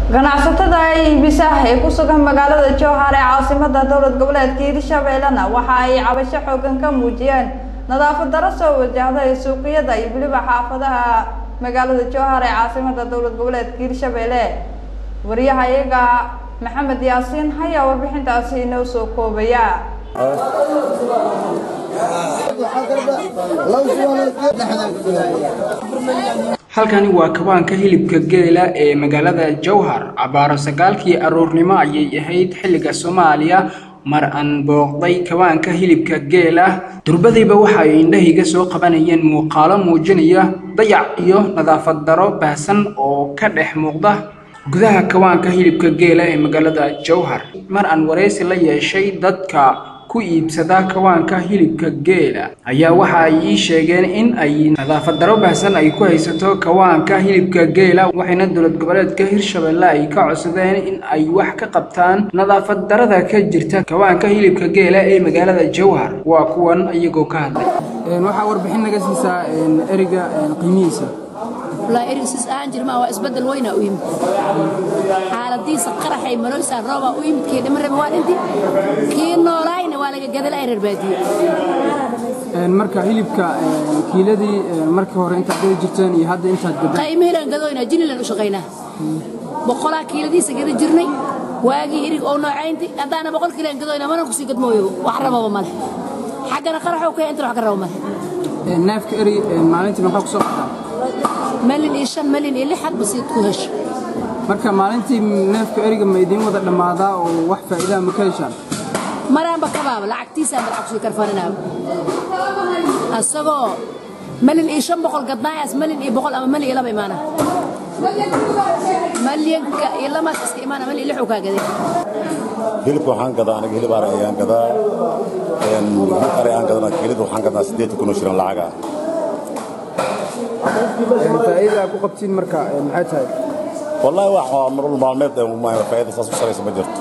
ganacsatada iibisa ee ku sugan magaalada jowhar ee caasimada dowlad goboleedka hirshabeellena waxa ay cabasho xoogan ka muujiyeen nadaafad daro soo wajahday suuqyada iyo weliba xaafadaha magaalada jowhar ee caasimada dowlad goboleedka hirshabeelle wariyaha iyaga maxamed yaasiin hayaa warbixintaasi inoo soo koobaya halkani waa kabaanka hilibka geela ee magaalada jowhar cabaaro sagaalkii aroornimo ayay ahayd xilliga soomaaliya mar aan booqday kabaanka hilibka geela durbadayba waxa ay indhahayga soo qabanayeen muuqaalo muujinaya dayac iyo nadaafad daro baahsan oo ka dhex muuqda gudaha kabaanka hilibka geela ee magaalada jowhar mar aan waraysi la yeeshay dadka ku iibsada kawaanka hilibka geela ayaa waxa ay ii sheegeen in ay nadaafad daro baahsan ay ku haysato kawaanka hilibka geela waxayna dowlad goboleedka hirshabelle ay ka codsadeen in ay wax ka qabtaan nadaafad darada ka jirta kawaanka hilibka geela ee magaalada jowhar waa kuwan iyagoo ka hadlay waxaa warbixin naga siisaa eriga qiimihiisa والله إريس أنا جرما وأسبدل وين أويم حالة دي سقرة حي ملوسة روبا أويم كي دمر بوالدي كي نوراين ولا جدل أير بادي marka hilibka kiiladii markii hore intaad gadi jirteen iyo hadda intaad gadan قيمه لان قدوينا جني لان شقينا بقولا كيلو دي سجل جرني واجي إريك أو نوعين دي هذا أنا بقول كيلو قدوينا ما نقصي قد مويو وحرمه وماله حقنا قرحه وكي أنت حق الرومه neefka eri maalintii maxaa ku soo baxdaa ملين إيشان ملين إلي حد بسيط كوهش marka maalintii neefka eriga ma idiin wada dhammaadaa oo wax faa'iidaa ma ka heshaan maraan ba kabaaba lacagtiisaan ba lacag sii karfananaa asagoo malin iyo shan boqol gadnaayaas malin iyo boqol ama malin iyo laba imaana malyanka iyo lamaas iska imaana malin iyo lixuu kaa gaday hilibka waxaan gadaa aniga hilib ari ayaan gadaa hilib ari aan gadana kiilida waxaan gadaa siddeetan kun oo shirin lacaga faa'iida ku qabtiin marka maxay tahay wallaahi wax waa nolol maalmeed faa'iida saas u saraysa ma jirto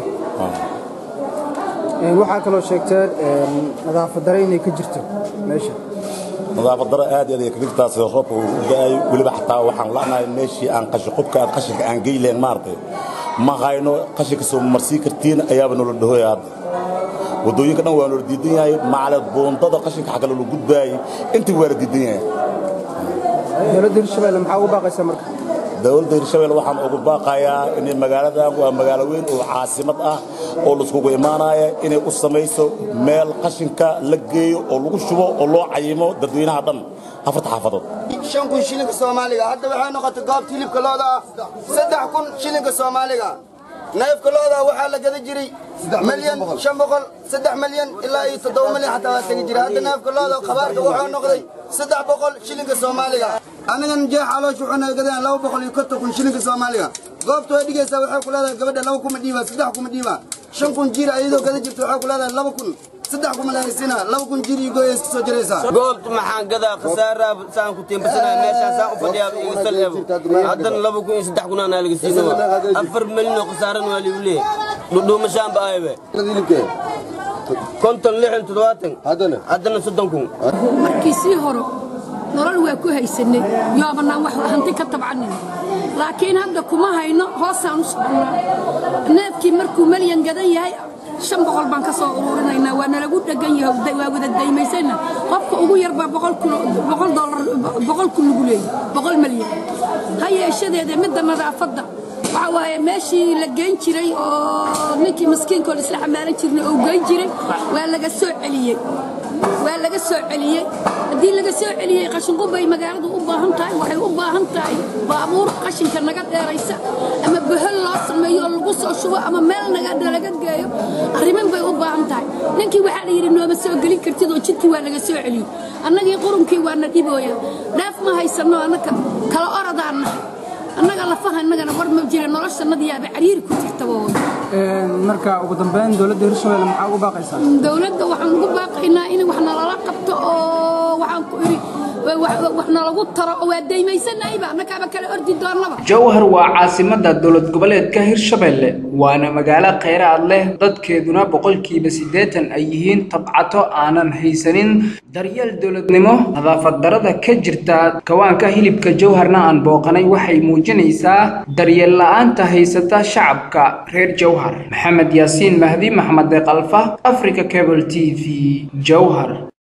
waxaa kaloo sheegteen nadaafad dare inay ka jirto meesha nadaafad daro aad iyo aad ay kaga jirtaa sida roobka uu u da'ay weliba xataa waxaan la'nahay meeshii aan qashin qubka aad qashinka aan geyleen maaragtay ma hayno qashinka soo marsii kartiin ayaaba nolol dhahoya hadda waddooyinka dhan waa noola diidan yahay macaled buundada qashinka xagga loola gudbaayay intii waa la diidan yahay dowladda hirshabelle maxaa ugu baaqaysaa marka dowladda hirshabelle waxaan ugu baaqayaa inay magaaladan waa magaalo weyn oo caasimad ah oo laiskugu imaanaya inay u samayso meel qashinka la geeyo oo lagu shubo oo loo cayimo dadweynaha dhan afarta xaafadood shan kun shilinka soomaaliga hadda waxay noqotay goobta hilibka looda ah saddex kun shilinka soomaaliga neefka looda waxaa la gada jiray milyan shan boqol saddex milyan ilaa iyo toddoba milyan xataa waa tegi jiray hadda neefka looda khabaarka wuxuu noqday saddex boqol shilinka soomaaliga anigan jeex caloosh wuxuu naga gadaan laba boqol iyo konton kun shilinka soomaaliga goobta way dhigaysaa waxay ku leedahay gabadha laba kuma dhiiba saddex kuma dhiiba shan kun jir ayadoo gada jirta waxay ku leedahay laba kun saddex kuma lahaysiina laba kun jir iyo gooyay iska soo jiraysaa goobta maxaan gadaa khasaaraa saan ku tiimbasanaya meeshaan saan u fadhiyaa iga sal eebo haddana laba kun iyo saddex kun aanaa laga siinaba afar milyan oo khasaaran waa ligu leeyahay dhudhuumashaanba aybe konton lixan toddobaatan haddana soddon kun markii sii horo nolol waa ku haysanay yoobanaan wax hanti ka tabcanin laakiin hadda kuma hayno hoosaan u soconnaa neefkii markuu malyan gadan yahay shan boqol baan ka soo ururinaynaa waa nalagu dhegan yahay waa wada daymaysayna qofka ugu yarbaa boqol kun boqol dollar boqol kun lagu leeyahay boqol malyan ha yeeshadeeda midda nadaafadda waxa waaye meeshii la geyn jiray oo ninkii maskiinkood isla xamaalan jirnay oo geyn jiray waa laga soo celiyey waa laga soo celiyey haddii laga soo celiyey qashinqubay magaaladu u baahan tahay waxay u baahan tahay baabuur qashinka naga dheeraysa ama bahol loo sameeyo oo lagu soo shubo ama meel naga laga geeyo arriman bay u baahan tahay ninkii waxaa la yidhi nooma soo gelin kartid oo jidkii waa laga soo celiyey annagii qurunkii waa na dhibooya dhaaf ma haysanno annaka kala orodaan nahay annaga lafaha innagana war ma jira noloshanadiyaaba cariiri ku jirtaba marka ugu dambeyn dowladda hirshabelle maxaa ugu baaqaysaa dowladda waxaan ugu baaqaynaa in wax nalala qabto oo waxaan ku idhi wax nalagu taro oo waa daymaysanahayba annakaaba kale ordi doonnaba jowhar waa caasimada dowlad goboleedka hirshabelle waana magaalo kheyraad leh dadkeeduna boqolkiiba siddeetan ay yihiin tabcato aanan haysanin daryeel dowladnimo nadaafad darada ka jirta kawaanka hilibka jowharna aan booqanay waxay muujinaysaa daryeel la-aanta haysata shacabka reer jowhar maxamed yaasiin mahdi maxmed kalfa africa cable t v jowhar